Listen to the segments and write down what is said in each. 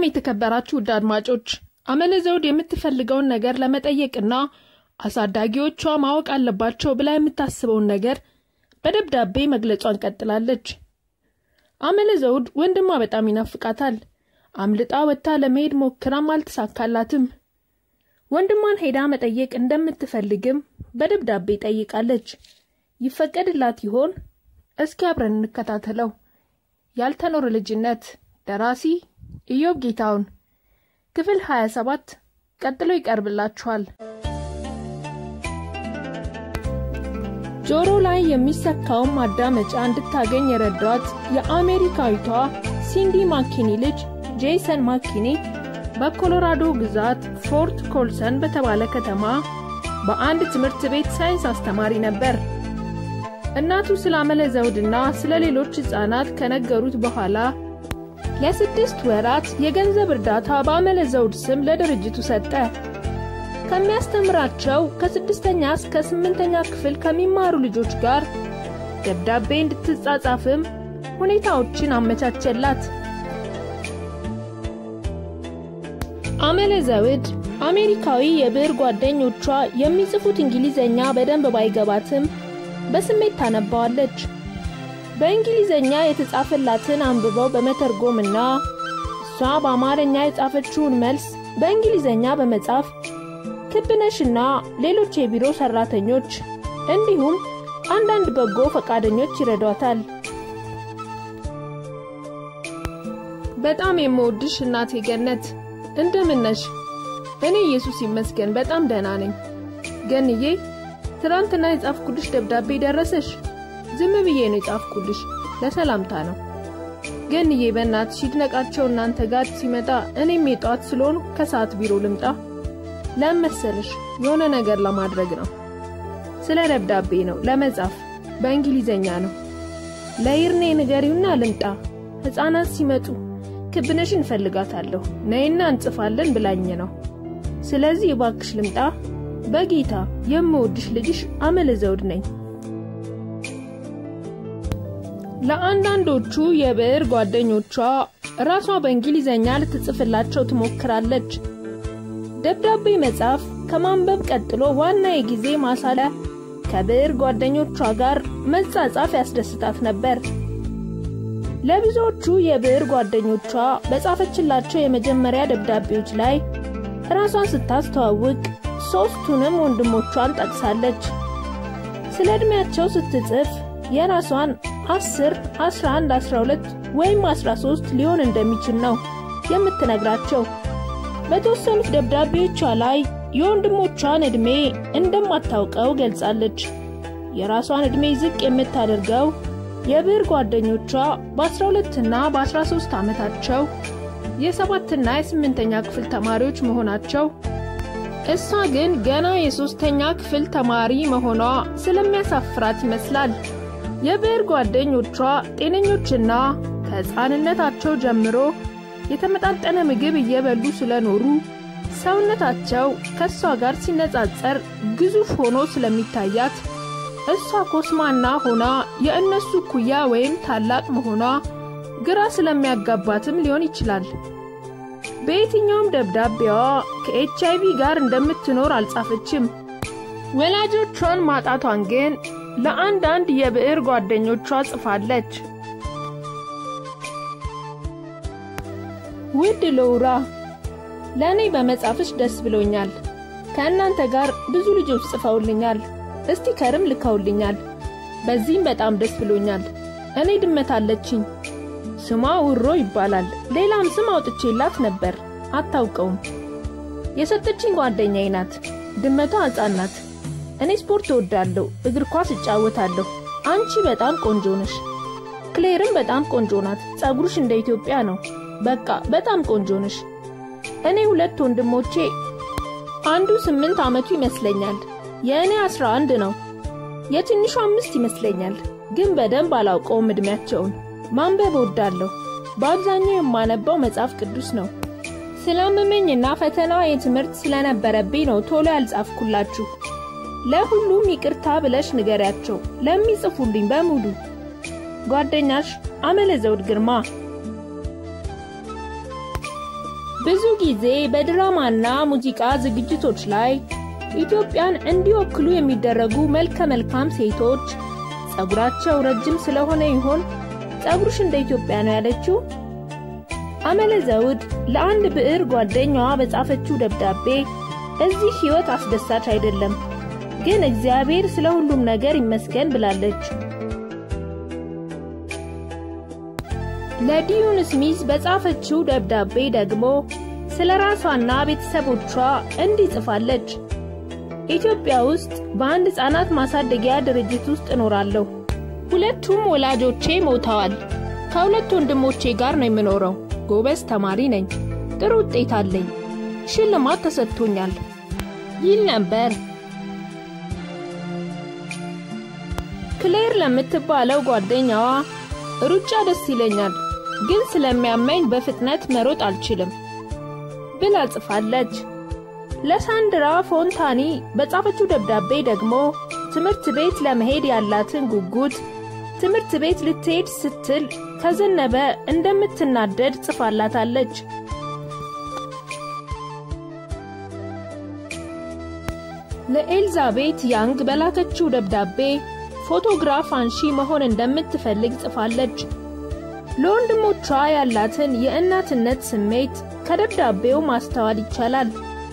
ሰላም የተከበራችሁ ውድ አድማጮች፣ አመለ ዘውድ የምትፈልገውን ነገር ለመጠየቅና አሳዳጊዎቿ ማወቅ አለባቸው ብላ የምታስበውን ነገር በደብዳቤ መግለጿን ቀጥላለች። አመለ ዘውድ ወንድሟ በጣም ይናፍቃታል። አምልጣ ወጥታ ለመሄድ ሞክራም አልተሳካላትም። ወንድሟን ሄዳ መጠየቅ እንደምትፈልግም በደብዳቤ ጠይቃለች። ይፈቀድላት ይሆን? እስኪ አብረን እንከታተለው። ያልተኖረ ልጅነት ደራሲ ኢዮብ ጌታውን ክፍል 27 ቀጥሎ ይቀርብላችኋል። ጆሮ ላይ የሚሰካውን ማዳመጫ እንድታገኝ የረዷት የአሜሪካዊቷ ሲንዲ ማኪኒ ልጅ ጄሰን ማኪኒ በኮሎራዶ ግዛት ፎርት ኮልሰን በተባለ ከተማ በአንድ ትምህርት ቤት ሳይንስ አስተማሪ ነበር። እናቱ ስለ አመለ ዘውድና ስለ ሌሎች ሕፃናት ከነገሩት በኋላ ለስድስት ወራት የገንዘብ እርዳታ በአመለ ዘውድ ስም ለድርጅቱ ሰጠ። ከሚያስተምራቸው ከስድስተኛ እስከ ስምንተኛ ክፍል ከሚማሩ ልጆች ጋር ደብዳቤ እንድትጻጻፍም ሁኔታዎችን አመቻቸላት። አመለ ዘውድ አሜሪካዊ የብዕር ጓደኞቿ የሚጽፉት እንግሊዘኛ በደንብ ባይገባትም በስሜት ታነባዋለች። በእንግሊዘኛ የተጻፈላትን አንብበው በመተርጎምና እሷ በአማርኛ የጻፈችውን መልስ በእንግሊዘኛ በመጻፍ ክብነሽና ሌሎች የቢሮ ሰራተኞች እንዲሁም አንዳንድ በጎ ፈቃደኞች ይረዷታል። በጣም የምወድሽ እናቴ ገነት እንደምነሽ? እኔ ኢየሱስ ይመስገን በጣም ደህና ነኝ። ገንዬ ትናንትና የጻፍኩልሽ ደብዳቤ ደረሰሽ? ዝም ብዬ ነው የጻፍኩልሽ፣ ለሰላምታ ነው። ገንዬ በእናትሽ ይድነቃቸው እናንተ ጋር ሲመጣ እኔም የጠዋት ስለሆኑ ከሰዓት ቢሮ ልምጣ። ለመሰለሽ የሆነ ነገር ለማድረግ ነው። ስለ ደብዳቤ ነው ለመጻፍ፣ በእንግሊዘኛ ነው። ለይርኔ ንገሪውና ልምጣ። ሕፃናት ሲመጡ ክብነሽን እንፈልጋታለሁ ነይና እንጽፋለን ብላኝ ነው። ስለዚህ እባክሽ ልምጣ። በጌታ የምወድሽ ልጅሽ አመለ ዘውድ ነኝ። ለአንዳንዶቹ የብዕር ጓደኞቿ ራሷ በእንግሊዘኛ ልትጽፍላቸው ትሞክራለች። ደብዳቤ መጻፍ ከማንበብ ቀጥሎ ዋና የጊዜ ማሳለያ ከብዕር ጓደኞቿ ጋር መጻጻፍ ያስደስታት ነበር። ለብዙዎቹ የብዕር ጓደኞቿ በጻፈችላቸው የመጀመሪያ ደብዳቤዎች ላይ ራሷን ስታስተዋውቅ ሦስቱንም ወንድሞቿን ጠቅሳለች። ስለ ዕድሜያቸው ስትጽፍ የራሷን 10፣ 11፣ 12 ወይም 13 ሊሆን እንደሚችል ነው የምትነግራቸው። በተወሰኑት ደብዳቤዎቿ ላይ የወንድሞቿን ዕድሜ እንደማታውቀው ገልጻለች። የራሷን ዕድሜ ዝቅ የምታደርገው የብዕር ጓደኞቿ በ12 እና በ13 ዓመታቸው የሰባትና የስምንተኛ ክፍል ተማሪዎች መሆናቸው እሷ ግን ገና የሦስተኛ ክፍል ተማሪ መሆኗ ስለሚያሳፍራት ይመስላል። የብዕር ጓደኞቿ ጤነኞችና ከሕፃንነታቸው ጀምሮ የተመጣጠነ ምግብ እየበሉ ስለኖሩ ሰውነታቸው ከእሷ ጋር ሲነጻጸር ግዙፍ ሆኖ ስለሚታያት እሷ ኮስማና ሆና የእነሱ ኩያ ወይም ታላቅ መሆኗ ግራ ስለሚያጋባትም ሊሆን ይችላል። በየትኛውም ደብዳቤዋ ከኤች አይቪ ጋር እንደምትኖር አልጻፈችም። ወላጆቿን ማጣቷን ግን ለአንዳንድ የብዕር ጓደኞቿ ጽፋለች። ውድ ሎውራ፣ ለእኔ በመጻፍሽ ደስ ብሎኛል። ከእናንተ ጋር ብዙ ልጆች ጽፈውልኛል፣ እስቲከርም ልከውልኛል። በዚህም በጣም ደስ ብሎኛል። እኔ ድመት አለችኝ። ስሟ ውሮ ይባላል። ሌላም ስም አውጥቼላት ነበር፣ አታውቀውም። የሰጠችኝ ጓደኛዬ ናት። ድመቷ ሕፃን ናት። እኔ ስፖርት እወዳለሁ፣ እግር ኳስ እጫወታለሁ። አንቺ በጣም ቆንጆ ነሽ። ክሌርም በጣም ቆንጆ ናት። ጸጉርሽ እንደ ኢትዮጵያ ነው። በቃ በጣም ቆንጆ ነሽ። እኔ ሁለት ወንድሞቼ አንዱ ስምንት ዓመቱ ይመስለኛል። የእኔ አስራ አንድ ነው። የትንሹ አምስት ይመስለኛል፣ ግን በደንብ አላውቀውም ዕድሜያቸውን። ማንበብ እወዳለሁ። በአብዛኛው የማነባው መጽሐፍ ቅዱስ ነው። ስላመመኝና ፈተና የትምህርት ስለነበረብኝ ነው ቶሎ ያልጻፍኩላችሁ። ለሁሉም ይቅርታ ብለሽ ንገሪያቸው፣ ለሚጽፉልኝ በሙሉ። ጓደኛሽ አመለ ዘውድ ግርማ ብዙ ጊዜ በድራማና ሙዚቃ ዝግጅቶች ላይ ኢትዮጵያን እንዲወክሉ የሚደረጉ መልከ መልካም ሴቶች ጸጉራቸው ረጅም ስለሆነ ይሆን ጸጉርሽ እንደ ኢትዮጵያ ነው ያለችው? አመለ ዘውድ ለአንድ ብዕር ጓደኛዋ በጻፈችው ደብዳቤ እዚህ ሕይወት አስደሳች አይደለም፣ ግን እግዚአብሔር ስለ ሁሉም ነገር ይመስገን ብላለች። ለዲዩን ስሚዝ በጻፈችው ደብዳቤ ደግሞ ስለ ራሷና ቤተሰቦቿ እንዲህ ጽፋለች። ኢትዮጵያ ውስጥ በአንድ ሕፃናት ማሳደጊያ ድርጅት ውስጥ እኖራለሁ። ሁለቱም ወላጆቼ ሞተዋል። ከሁለት ወንድሞቼ ጋር ነው የምኖረው። ጎበዝ ተማሪ ነኝ። ጥሩ ውጤት አለኝ። ሽልማት ተሰጥቶኛል ይል ነበር። ክሌር ለምትባለው ጓደኛዋ ሩጫ ደስ ይለኛል፣ ግን ስለሚያመኝ በፍጥነት መሮጥ አልችልም ብላ ጽፋለች። ለሳንድራ ፎንታኒ በጻፈችው ደብዳቤ ደግሞ ትምህርት ቤት ለመሄድ ያላትን ጉጉት ትምህርት ቤት ልትሄድ ስትል ከዘነበ እንደምትናደድ ጽፋላታለች። ለኤልዛቤት ያንግ በላከችው ደብዳቤ ፎቶግራፍ አንሺ መሆን እንደምትፈልግ ጽፋለች። ለወንድሞቿ ያላትን የእናትነት ስሜት ከደብዳቤው ማስተዋል ይቻላል።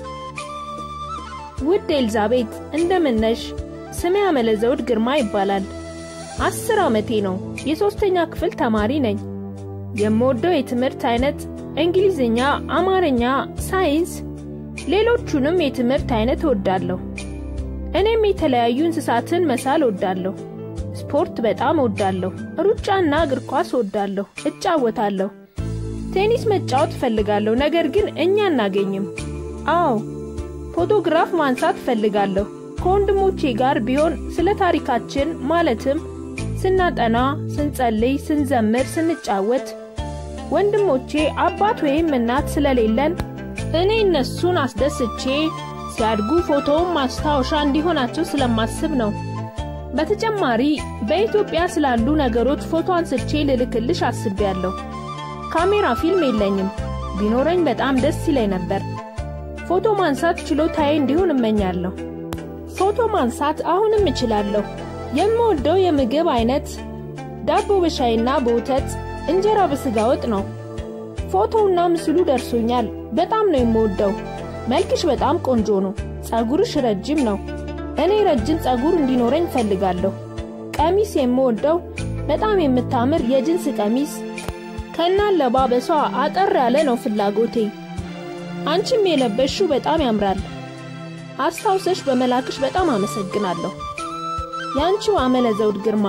ውድ ኤልዛቤት እንደምነሽ? ስሜ አመለዘውድ ግርማ ይባላል። አስር ዓመቴ ነው። የሦስተኛ ክፍል ተማሪ ነኝ። የምወደው የትምህርት አይነት እንግሊዝኛ፣ አማርኛ፣ ሳይንስ፣ ሌሎቹንም የትምህርት አይነት እወዳለሁ። እኔም የተለያዩ እንስሳትን መሳል እወዳለሁ። ስፖርት በጣም እወዳለሁ። ሩጫና እግር ኳስ እወዳለሁ፣ እጫወታለሁ። ቴኒስ መጫወት እፈልጋለሁ፣ ነገር ግን እኛ አናገኝም። አዎ ፎቶግራፍ ማንሳት እፈልጋለሁ። ከወንድሞቼ ጋር ቢሆን ስለ ታሪካችን ማለትም ስናጠና፣ ስንጸልይ፣ ስንዘምር፣ ስንጫወት ወንድሞቼ አባት ወይም እናት ስለሌለን እኔ እነሱን አስደስቼ ሲያድጉ ፎቶውን ማስታወሻ እንዲሆናቸው ስለማስብ ነው። በተጨማሪ በኢትዮጵያ ስላሉ ነገሮች ፎቶ አንስቼ ልልክልሽ አስቤያለሁ። ካሜራ ፊልም የለኝም። ቢኖረኝ በጣም ደስ ይለኝ ነበር። ፎቶ ማንሳት ችሎታዬ እንዲሆን እመኛለሁ። ፎቶ ማንሳት አሁንም እችላለሁ። የምወደው የምግብ አይነት ዳቦ በሻይና በወተት እንጀራ በስጋ ወጥ ነው። ፎቶውና ምስሉ ደርሶኛል። በጣም ነው የምወደው። መልክሽ በጣም ቆንጆ ነው። ጸጉርሽ ረጅም ነው። እኔ ረጅም ጸጉር እንዲኖረኝ እፈልጋለሁ። ቀሚስ የምወደው በጣም የምታምር የጅንስ ቀሚስ ከናለባበሷ አጠር ያለ ነው ፍላጎቴ። አንቺም የለበሽው በጣም ያምራል። አስታውሰሽ በመላክሽ በጣም አመሰግናለሁ። ያንቺው አመለ ዘውድ ግርማ።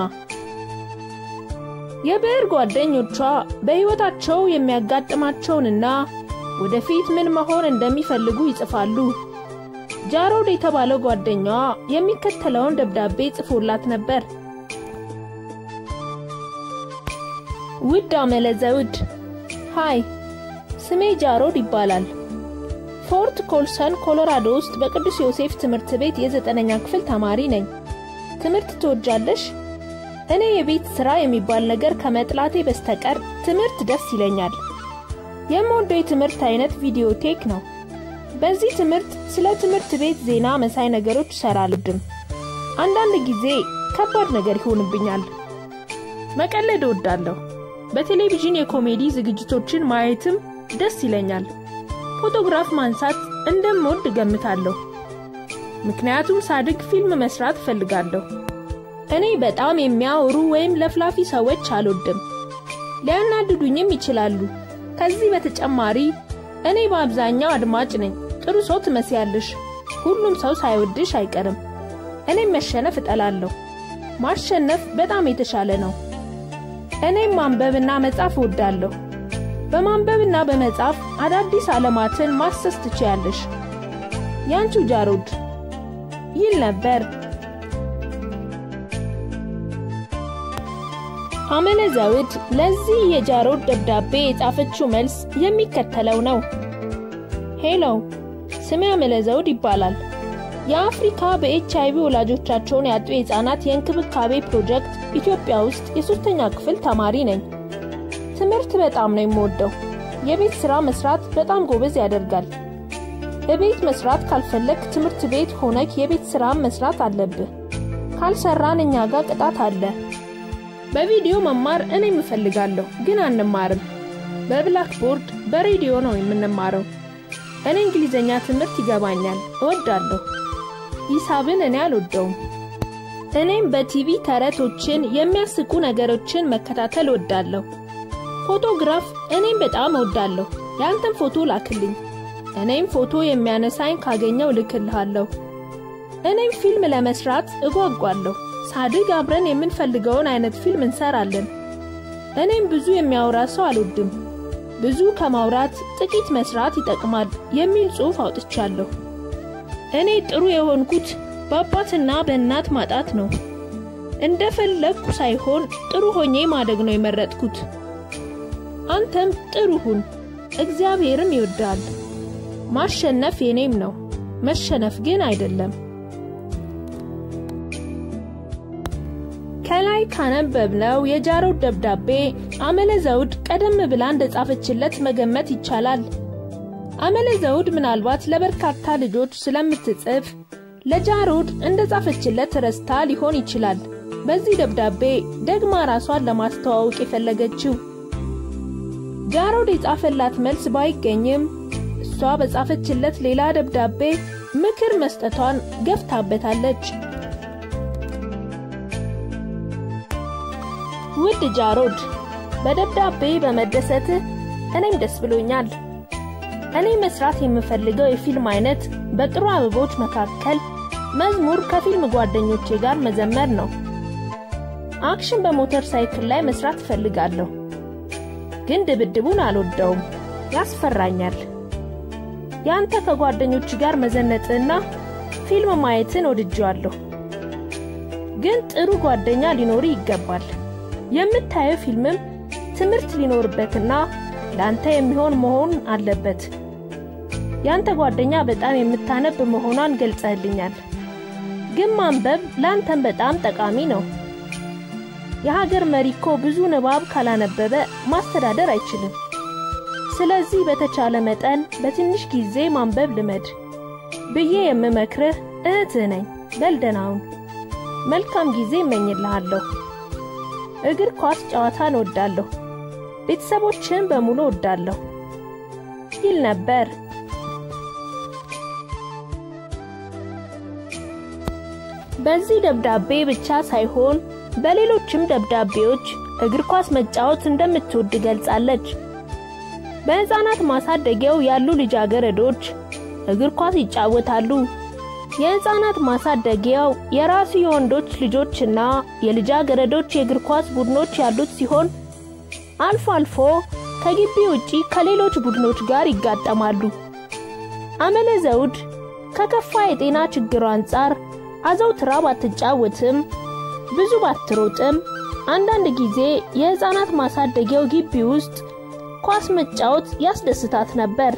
የብዕር ጓደኞቿ በሕይወታቸው የሚያጋጥማቸውንና ወደፊት ምን መሆን እንደሚፈልጉ ይጽፋሉ። ጃሮድ የተባለው ጓደኛዋ የሚከተለውን ደብዳቤ ጽፎላት ነበር። ውድ አመለ ዘውድ፣ ሃይ፣ ስሜ ጃሮድ ይባላል። ፎርት ኮልሰን ኮሎራዶ ውስጥ በቅዱስ ዮሴፍ ትምህርት ቤት የዘጠነኛ ክፍል ተማሪ ነኝ። ትምህርት ትወጃለሽ? እኔ የቤት ሥራ የሚባል ነገር ከመጥላቴ በስተቀር ትምህርት ደስ ይለኛል። የምወደው የትምህርት አይነት ቪዲዮቴክ ነው። በዚህ ትምህርት ስለ ትምህርት ቤት ዜና መሳይ ነገሮች እሰራለሁ። አንዳንድ ጊዜ ከባድ ነገር ይሆንብኛል። መቀለድ እወዳለሁ። በቴሌቪዥን የኮሜዲ ዝግጅቶችን ማየትም ደስ ይለኛል። ፎቶግራፍ ማንሳት እንደምወድ እገምታለሁ። ምክንያቱም ሳድግ ፊልም መስራት እፈልጋለሁ። እኔ በጣም የሚያወሩ ወይም ለፍላፊ ሰዎች አልወድም። ሊያናድዱኝም ይችላሉ። ከዚህ በተጨማሪ እኔ በአብዛኛው አድማጭ ነኝ። ጥሩ ሰው ትመስያለሽ። ሁሉም ሰው ሳይወድሽ አይቀርም። እኔም መሸነፍ እጠላለሁ። ማሸነፍ በጣም የተሻለ ነው። እኔም ማንበብና መጻፍ እወዳለሁ። በማንበብና በመጻፍ አዳዲስ ዓለማትን ማሰስ ትችያለሽ። ያንቹ ጃሮድ ይል ነበር። አመለ ዘውድ ለዚህ የጃሮድ ደብዳቤ የጻፈችው መልስ የሚከተለው ነው። ሄሎ፣ ስሜ አመለ ዘውድ ይባላል። የአፍሪካ በኤች አይቪ ወላጆቻቸውን ያጡ የሕፃናት የእንክብካቤ ፕሮጀክት ኢትዮጵያ ውስጥ የሦስተኛ ክፍል ተማሪ ነኝ። ትምህርት በጣም ነው የምወደው። የቤት ሥራ መስራት በጣም ጎበዝ ያደርጋል። እቤት መስራት ካልፈለግ ትምህርት ቤት ሆነክ የቤት ሥራን መስራት አለብህ። ካልሰራን እኛ ጋር ቅጣት አለ። በቪዲዮ መማር እኔም እፈልጋለሁ፣ ግን አንማርም። በብላክቦርድ በሬዲዮ ነው የምንማረው። እኔ እንግሊዘኛ ትምህርት ይገባኛል፣ እወዳለሁ። ሂሳብን እኔ አልወደውም። እኔም በቲቪ ተረቶችን፣ የሚያስቁ ነገሮችን መከታተል እወዳለሁ። ፎቶግራፍ እኔም በጣም እወዳለሁ። ያንተን ፎቶ ላክልኝ፣ እኔም ፎቶ የሚያነሳኝ ካገኘው ልክልሃለሁ። እኔም ፊልም ለመስራት እጓጓለሁ። ሳድግ አብረን የምንፈልገውን አይነት ፊልም እንሰራለን። እኔም ብዙ የሚያወራ ሰው አልወድም። ብዙ ከማውራት ጥቂት መስራት ይጠቅማል የሚል ጽሑፍ አውጥቻለሁ። እኔ ጥሩ የሆንኩት በአባትና በእናት ማጣት ነው። እንደፈለግኩ ሳይሆን ጥሩ ሆኜ ማደግ ነው የመረጥኩት። አንተም ጥሩ ሁን፣ እግዚአብሔርም ይወዳል። ማሸነፍ የኔም ነው፣ መሸነፍ ግን አይደለም። ከላይ ካነበብነው የጃሮድ ደብዳቤ አመለ ዘውድ ቀደም ብላ እንደጻፈችለት መገመት ይቻላል። አመለ ዘውድ ምናልባት ለበርካታ ልጆች ስለምትጽፍ ለጃሮድ እንደጻፈችለት ረስታ ሊሆን ይችላል። በዚህ ደብዳቤ ደግማ ራሷን ለማስተዋወቅ የፈለገችው ጃሮድ የጻፈላት መልስ ባይገኝም እሷ በጻፈችለት ሌላ ደብዳቤ ምክር መስጠቷን ገፍታበታለች። ውድ ጃሮድ፣ በደብዳቤ በመደሰትህ እኔም ደስ ብሎኛል። እኔ መስራት የምፈልገው የፊልም አይነት በጥሩ አበቦች መካከል መዝሙር ከፊልም ጓደኞቼ ጋር መዘመር ነው። አክሽን በሞተር ሳይክል ላይ መስራት እፈልጋለሁ፣ ግን ድብድቡን አልወደውም፣ ያስፈራኛል። ያንተ ከጓደኞች ጋር መዘነጥና ፊልም ማየትን ወድጄዋለሁ፣ ግን ጥሩ ጓደኛ ሊኖር ይገባል። የምታየው ፊልምም ትምህርት ሊኖርበትና ለአንተ የሚሆን መሆን አለበት። ያንተ ጓደኛ በጣም የምታነብ መሆኗን ገልጸህልኛል። ግን ማንበብ ለአንተም በጣም ጠቃሚ ነው። የሀገር መሪ እኮ ብዙ ንባብ ካላነበበ ማስተዳደር አይችልም። ስለዚህ በተቻለ መጠን በትንሽ ጊዜ ማንበብ ልመድ ብዬ የምመክርህ እህትህ ነኝ። በልደናውን መልካም ጊዜ እመኝልሃለሁ። እግር ኳስ ጨዋታን እወዳለሁ። ቤተሰቦችን በሙሉ እወዳለሁ ይል ነበር። በዚህ ደብዳቤ ብቻ ሳይሆን በሌሎችም ደብዳቤዎች እግር ኳስ መጫወት እንደምትወድ ገልጻለች። በሕፃናት ማሳደጊያው ያሉ ልጃገረዶች እግር ኳስ ይጫወታሉ። የሕፃናት ማሳደጊያው የራሱ የወንዶች ልጆችና የልጃገረዶች የእግር ኳስ ቡድኖች ያሉት ሲሆን አልፎ አልፎ ከግቢ ውጪ ከሌሎች ቡድኖች ጋር ይጋጠማሉ። አመለ ዘውድ ከከፋ የጤና ችግሯ አንጻር አዘውትራ ባትጫወትም ብዙ ባትሮጥም አንዳንድ ጊዜ የሕፃናት ማሳደጊያው ግቢ ውስጥ ኳስ መጫወት ያስደስታት ነበር።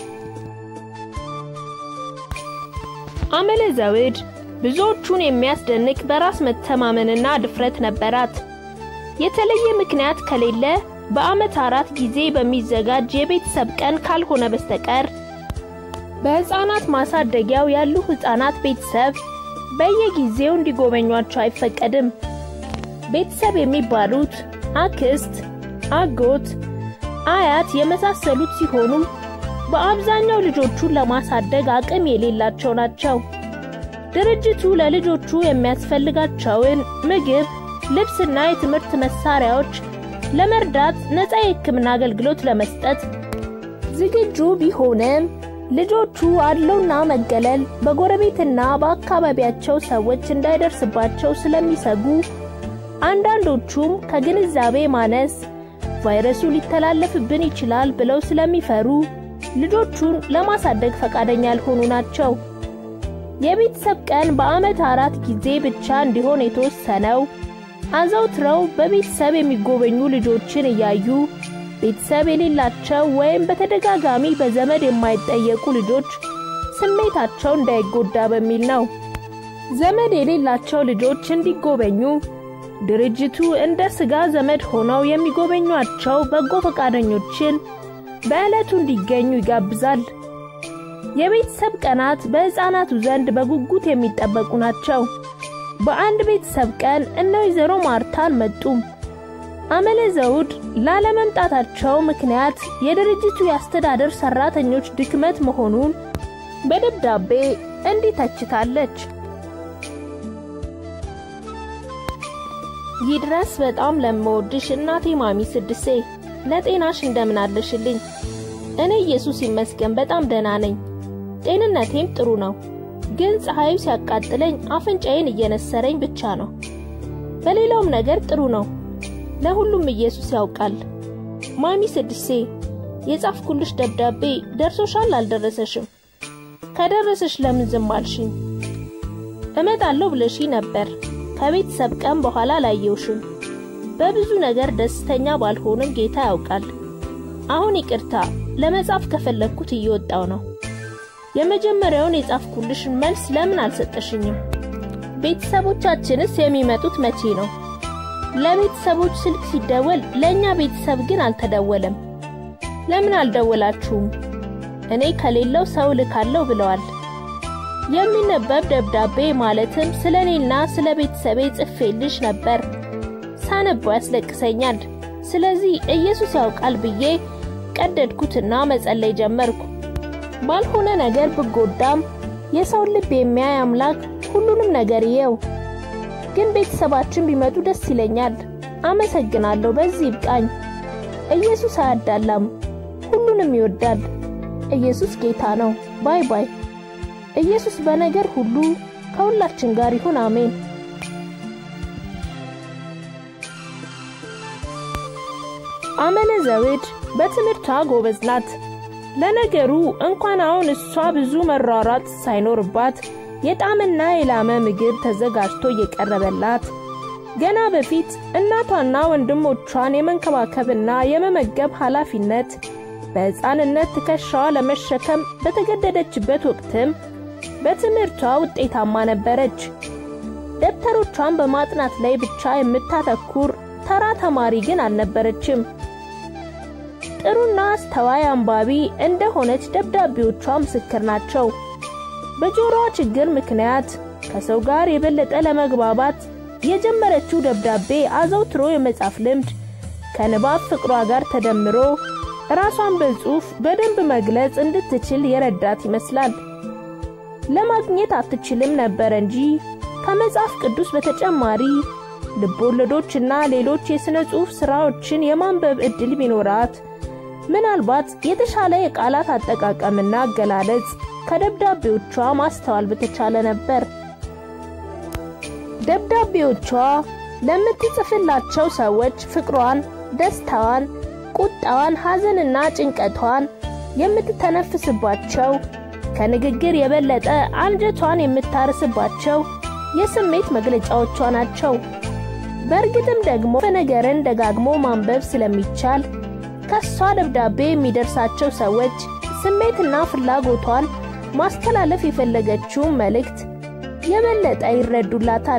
አመለ ዘውድ ብዙዎቹን የሚያስደንቅ በራስ መተማመንና ድፍረት ነበራት። የተለየ ምክንያት ከሌለ በዓመት አራት ጊዜ በሚዘጋጅ የቤተሰብ ቀን ካልሆነ በስተቀር በሕፃናት ማሳደጊያው ያሉ ሕፃናት ቤተሰብ በየጊዜው እንዲጎበኟቸው አይፈቀድም። ቤተሰብ የሚባሉት አክስት፣ አጎት፣ አያት የመሳሰሉት ሲሆኑ በአብዛኛው ልጆቹን ለማሳደግ አቅም የሌላቸው ናቸው። ድርጅቱ ለልጆቹ የሚያስፈልጋቸውን ምግብ፣ ልብስና የትምህርት መሳሪያዎች ለመርዳት ነፃ የሕክምና አገልግሎት ለመስጠት ዝግጁ ቢሆንም ልጆቹ አድሎና መገለል በጎረቤትና በአካባቢያቸው ሰዎች እንዳይደርስባቸው ስለሚሰጉ አንዳንዶቹም ከግንዛቤ ማነስ ቫይረሱ ሊተላለፍብን ይችላል ብለው ስለሚፈሩ ልጆቹን ለማሳደግ ፈቃደኛ ያልሆኑ ናቸው። የቤተሰብ ቀን በዓመት አራት ጊዜ ብቻ እንዲሆን የተወሰነው አዘውትረው በቤተሰብ የሚጎበኙ ልጆችን እያዩ ቤተሰብ የሌላቸው ወይም በተደጋጋሚ በዘመድ የማይጠየቁ ልጆች ስሜታቸው እንዳይጎዳ በሚል ነው። ዘመድ የሌላቸው ልጆች እንዲጎበኙ ድርጅቱ እንደ ስጋ ዘመድ ሆነው የሚጎበኟቸው በጎ ፈቃደኞችን በዕለቱ እንዲገኙ ይጋብዛል። የቤተሰብ ቀናት በሕፃናቱ ዘንድ በጉጉት የሚጠበቁ ናቸው። በአንድ ቤተሰብ ቀን እነ ወይዘሮ ማርታን መጡም። አመለ ዘውድ ላለመምጣታቸው ምክንያት የድርጅቱ የአስተዳደር ሰራተኞች ድክመት መሆኑን በደብዳቤ እንዲህ ተችታለች። ይድረስ በጣም ለምወድሽ እናቴ ማሚ ስድሴ ለጤናሽ እንደምን አለሽልኝ? እኔ ኢየሱስ ይመስገን በጣም ደህና ነኝ። ጤንነቴም ጥሩ ነው። ግን ፀሐዩ ሲያቃጥለኝ አፍንጫዬን እየነሰረኝ ብቻ ነው። በሌላውም ነገር ጥሩ ነው። ለሁሉም ኢየሱስ ያውቃል። ማሚ ስድሴ የጻፍኩልሽ ደብዳቤ ደርሶሻል አልደረሰሽም? ከደረሰሽ ለምን ዝም አልሽኝ? እመጣለሁ ብለሽ ነበር። ከቤተሰብ ቀን በኋላ ላየውሽም። በብዙ ነገር ደስተኛ ባልሆንም ጌታ ያውቃል። አሁን ይቅርታ ለመጻፍ ከፈለግኩት እየወጣው ነው። የመጀመሪያውን የጻፍኩልሽን መልስ ለምን አልሰጠሽኝም? ቤተሰቦቻችንስ የሚመጡት መቼ ነው? ለቤተሰቦች ስልክ ሲደወል ለእኛ ቤተሰብ ግን አልተደወለም። ለምን አልደወላችሁም? እኔ ከሌለው ሰው ልካለሁ ብለዋል። የሚነበብ ደብዳቤ ማለትም ስለ እኔና ስለ ቤተሰቤ ጽፌልሽ ነበር። ሳነበው ያስለቅሰኛል። ስለዚህ ኢየሱስ ያውቃል ብዬ ቀደድኩትና መጸለይ ጀመርኩ። ባልሆነ ነገር ብጎዳም የሰውን ልብ የሚያይ አምላክ ሁሉንም ነገር ይየው። ግን ቤተሰባችን ቢመጡ ደስ ይለኛል። አመሰግናለሁ። በዚህ ይብቃኝ። ኢየሱስ አያዳላም፣ ሁሉንም ይወዳል። ኢየሱስ ጌታ ነው። ባይ ባይ። ኢየሱስ በነገር ሁሉ ከሁላችን ጋር ይሁን። አሜን። አመለ ዘውድ በትምህርቷ ጎበዝ ናት። ለነገሩ እንኳን አሁን እሷ ብዙ መሯሯጥ ሳይኖርባት የጣምና የላመ ምግብ ተዘጋጅቶ እየቀረበላት ገና በፊት እናቷና ወንድሞቿን የመንከባከብና የመመገብ ኃላፊነት በሕፃንነት ትከሻዋ ለመሸከም በተገደደችበት ወቅትም በትምህርቷ ውጤታማ ነበረች። ደብተሮቿን በማጥናት ላይ ብቻ የምታተኩር ተራ ተማሪ ግን አልነበረችም። ጥሩና አስተዋይ አንባቢ እንደሆነች ደብዳቤዎቿ ምስክር ናቸው። በጆሮዋ ችግር ምክንያት ከሰው ጋር የበለጠ ለመግባባት የጀመረችው ደብዳቤ አዘውትሮ የመጻፍ ልምድ ከንባብ ፍቅሯ ጋር ተደምሮ ራሷን በጽሑፍ በደንብ መግለጽ እንድትችል የረዳት ይመስላል። ለማግኘት አትችልም ነበር እንጂ ከመጽሐፍ ቅዱስ በተጨማሪ ልቦለዶችና ሌሎች የሥነ ጽሑፍ ሥራዎችን የማንበብ ዕድል ቢኖራት ምናልባት የተሻለ የቃላት አጠቃቀምና አገላለጽ ከደብዳቤዎቿ ማስተዋል በተቻለ ነበር። ደብዳቤዎቿ ለምትጽፍላቸው ሰዎች ፍቅሯን፣ ደስታዋን፣ ቁጣዋን፣ ሐዘንና ጭንቀቷን የምትተነፍስባቸው ከንግግር የበለጠ አንጀቷን የምታርስባቸው የስሜት መግለጫዎቿ ናቸው። በእርግጥም ደግሞ ነገርን ደጋግሞ ማንበብ ስለሚቻል ከሷ ደብዳቤ የሚደርሳቸው ሰዎች ስሜትና ፍላጎቷን ማስተላለፍ የፈለገችውን መልእክት የበለጠ ይረዱላታል።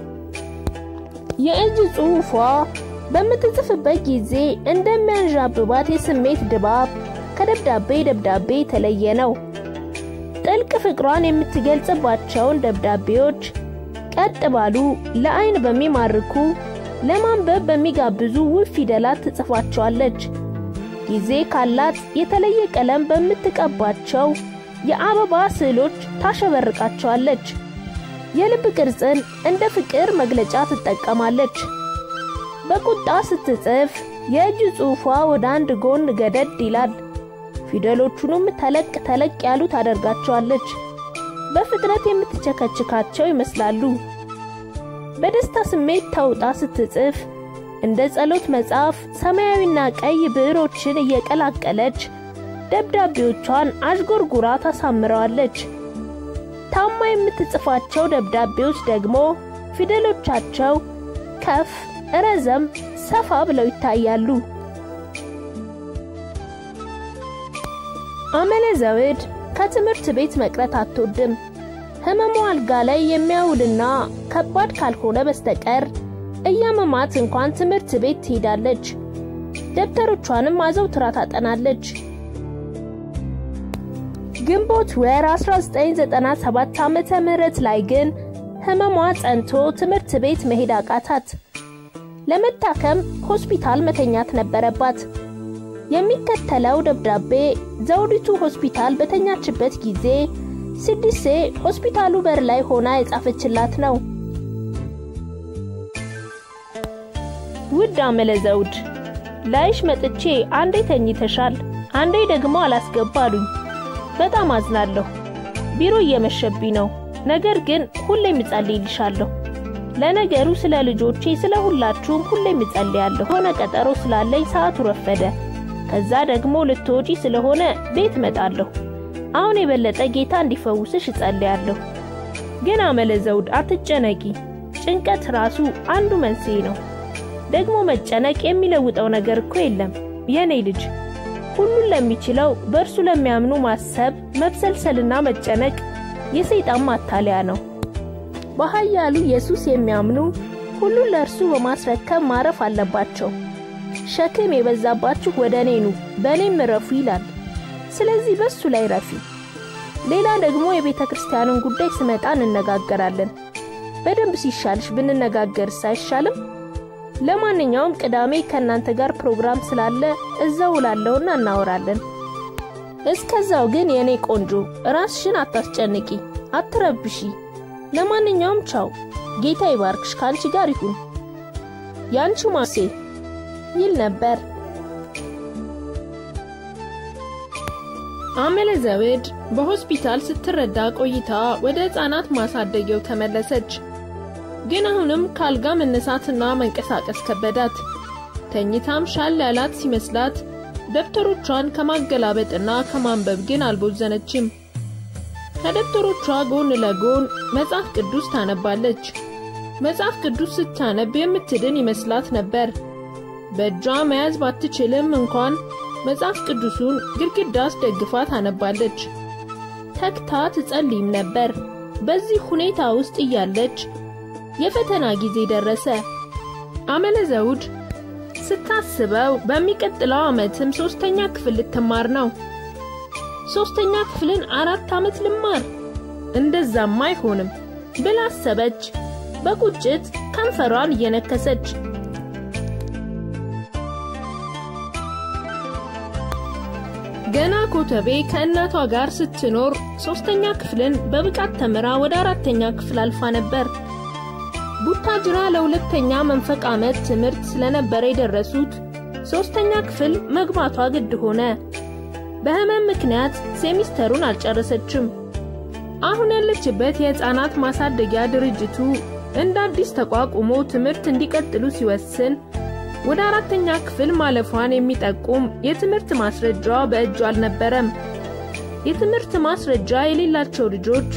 የእጅ ጽሑፏ በምትጽፍበት ጊዜ እንደሚያንዣብባት የስሜት ድባብ ከደብዳቤ ደብዳቤ የተለየ ነው። ጥልቅ ፍቅሯን የምትገልጽባቸውን ደብዳቤዎች ቀጥ ባሉ ለአይን በሚማርኩ ለማንበብ በሚጋብዙ ውብ ፊደላት ትጽፋቸዋለች። ጊዜ ካላት የተለየ ቀለም በምትቀባቸው የአበባ ስዕሎች ታሸበርቃቸዋለች። የልብ ቅርጽን እንደ ፍቅር መግለጫ ትጠቀማለች። በቁጣ ስትጽፍ የእጅ ጽሑፏ ወደ አንድ ጎን ገደድ ይላል። ፊደሎቹንም ተለቅ ተለቅ ያሉ ታደርጋቸዋለች። በፍጥነት የምትቸከችካቸው ይመስላሉ። በደስታ ስሜት ተውጣ ስትጽፍ እንደ ጸሎት መጽሐፍ ሰማያዊና ቀይ ብዕሮችን እየቀላቀለች ደብዳቤዎቿን አዥጎርጉራ ታሳምረዋለች። ታማ የምትጽፋቸው ደብዳቤዎች ደግሞ ፊደሎቻቸው ከፍ፣ ረዘም፣ ሰፋ ብለው ይታያሉ። አመለ ዘውድ ከትምህርት ቤት መቅረት አትወድም። ህመሙ አልጋ ላይ የሚያውልና ከባድ ካልሆነ በስተቀር እያመማት እንኳን ትምህርት ቤት ትሄዳለች። ደብተሮቿንም አዘውትራ ታጠናለች። ግንቦት ወር 1997 ዓመተ ምህረት ላይ ግን ህመሟ ጸንቶ ትምህርት ቤት መሄድ አቃታት። ለመታከም ሆስፒታል መተኛት ነበረባት። የሚከተለው ደብዳቤ ዘውዲቱ ሆስፒታል በተኛችበት ጊዜ ስድሴ ሆስፒታሉ በር ላይ ሆና የጻፈችላት ነው። ውድ አመለ ዘውድ ላይሽ መጥቼ አንዴ ተኝተሻል፣ አንዴ ደግሞ አላስገባ አሉኝ። በጣም አዝናለሁ። ቢሮ እየመሸብኝ ነው። ነገር ግን ሁሌም እጸልይልሻለሁ። ለነገሩ ስለ ልጆቼ ስለ ሁላችሁም ሁሌም እጸልያለሁ። ሆነ ቀጠሮ ስላለኝ ሰዓቱ ረፈደ። ከዛ ደግሞ ልትወጪ ስለሆነ ቤት መጣለሁ። አሁን የበለጠ ጌታ እንዲፈውስሽ እጸልያለሁ። ግን አመለ ዘውድ አትጨነቂ። ጭንቀት ራሱ አንዱ መንስኤ ነው። ደግሞ መጨነቅ የሚለውጠው ነገር እኮ የለም የኔ ልጅ። ሁሉን ለሚችለው በእርሱ ለሚያምኑ ማሰብ፣ መብሰልሰልና መጨነቅ የሰይጣን ማታለያ ነው። በኃያሉ ኢየሱስ የሚያምኑ ሁሉን ለእርሱ በማስረከብ ማረፍ አለባቸው። ሸክም የበዛባችሁ ወደ እኔ ኑ በእኔም እረፉ ይላል። ስለዚህ በሱ ላይ ረፊ። ሌላ ደግሞ የቤተ ክርስቲያንን ጉዳይ ስመጣ እንነጋገራለን። በደንብ ሲሻልሽ ብንነጋገርስ አይሻልም? ለማንኛውም ቅዳሜ ከእናንተ ጋር ፕሮግራም ስላለ እዛው ውላለሁና እናወራለን። እስከዛው ግን የእኔ ቆንጆ ራስሽን አታስጨንቂ፣ አትረብሺ። ለማንኛውም ቻው፣ ጌታ ይባርክሽ፣ ከአንቺ ጋር ይሁን። ያንቺ ማሴ ይል ነበር። አመለ ዘውድ በሆስፒታል ስትረዳ ቆይታ ወደ ሕፃናት ማሳደጊያው ተመለሰች። ግን አሁንም ካልጋ መነሳትና መንቀሳቀስ ከበዳት። ተኝታም ሻል ያላት ሲመስላት ደብተሮቿን ከማገላበጥና ከማንበብ ግን አልቦዘነችም። ከደብተሮቿ ጎን ለጎን መጽሐፍ ቅዱስ ታነባለች። መጽሐፍ ቅዱስ ስታነብ የምትድን ይመስላት ነበር። በእጇ መያዝ ባትችልም እንኳን መጽሐፍ ቅዱሱን ግድግዳ አስደግፋ ታነባለች። ተግታ ትጸልይም ነበር። በዚህ ሁኔታ ውስጥ እያለች የፈተና ጊዜ ደረሰ። አመለ ዘውድ ስታስበው በሚቀጥለው ዓመትም ሶስተኛ ክፍል ልትማር ነው። ሶስተኛ ክፍልን አራት ዓመት ልማር? እንደዛማ አይሆንም ብላ አሰበች። በቁጭት ከንፈሯን እየነከሰች ገና ኮተቤ ከእናቷ ጋር ስትኖር ሶስተኛ ክፍልን በብቃት ተምራ ወደ አራተኛ ክፍል አልፋ ነበር። ቡታጅራ ለሁለተኛ መንፈቅ ዓመት ትምህርት ስለነበረ የደረሱት ሶስተኛ ክፍል መግባቷ ግድ ሆነ። በህመም ምክንያት ሴሚስተሩን አልጨረሰችም። አሁን ያለችበት የሕፃናት ማሳደጊያ ድርጅቱ እንደ አዲስ ተቋቁሞ ትምህርት እንዲቀጥሉ ሲወስን ወደ አራተኛ ክፍል ማለፏን የሚጠቁም የትምህርት ማስረጃ በእጁ አልነበረም። የትምህርት ማስረጃ የሌላቸው ልጆች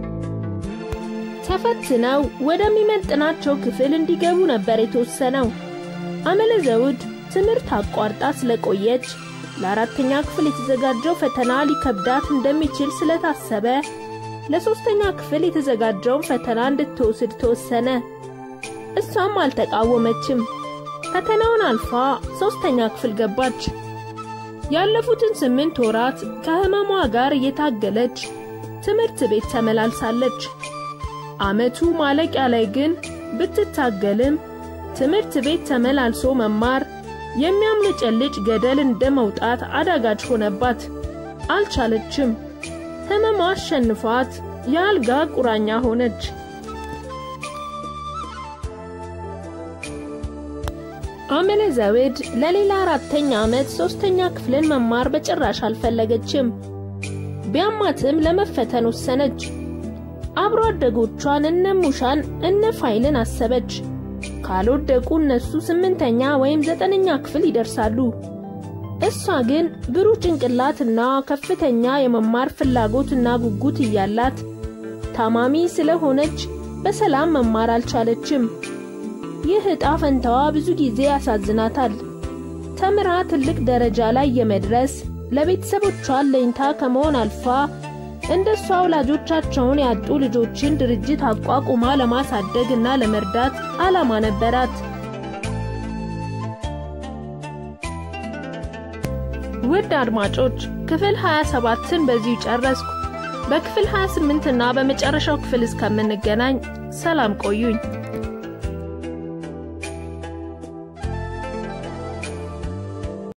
ተፈትነው ወደሚመጥናቸው ክፍል እንዲገቡ ነበር የተወሰነው። አመለ ዘውድ ትምህርት አቋርጣ ስለቆየች ለአራተኛ ክፍል የተዘጋጀው ፈተና ሊከብዳት እንደሚችል ስለታሰበ ለሶስተኛ ክፍል የተዘጋጀውን ፈተና እንድትወስድ ተወሰነ። እሷም አልተቃወመችም። ፈተናውን አልፋ ሶስተኛ ክፍል ገባች። ያለፉትን ስምንት ወራት ከህመሟ ጋር እየታገለች ትምህርት ቤት ተመላልሳለች። ዓመቱ ማለቂያ ላይ ግን ብትታገልም ትምህርት ቤት ተመላልሶ መማር የሚያምለጨልጭ ገደል እንደ መውጣት አዳጋች ሆነባት። አልቻለችም። ህመሟ አሸንፏት የአልጋ ቁራኛ ሆነች። አመለ ዘውድ ለሌላ አራተኛ ዓመት ሶስተኛ ክፍልን መማር በጭራሽ አልፈለገችም። ቢያማትም ለመፈተን ወሰነች። አብሮ አደጎቿን እነ ሙሻን እነ ፋይልን አሰበች። ካልወደቁ እነሱ ስምንተኛ ወይም ዘጠነኛ ክፍል ይደርሳሉ። እሷ ግን ብሩህ ጭንቅላትና ከፍተኛ የመማር ፍላጎትና ጉጉት እያላት ታማሚ ስለሆነች በሰላም መማር አልቻለችም። ይህ ዕጣ ፈንታዋ ብዙ ጊዜ ያሳዝናታል። ተምራ ትልቅ ደረጃ ላይ የመድረስ ለቤተሰቦቿ ለኝታ ከመሆን አልፋ እንደሷ ወላጆቻቸውን ያጡ ልጆችን ድርጅት አቋቁማ ለማሳደግ እና ለመርዳት ዓላማ ነበራት። ውድ አድማጮች ክፍል 27ን በዚሁ ጨረስኩ። በክፍል 28 እና በመጨረሻው ክፍል እስከምንገናኝ ሰላም ቆዩኝ።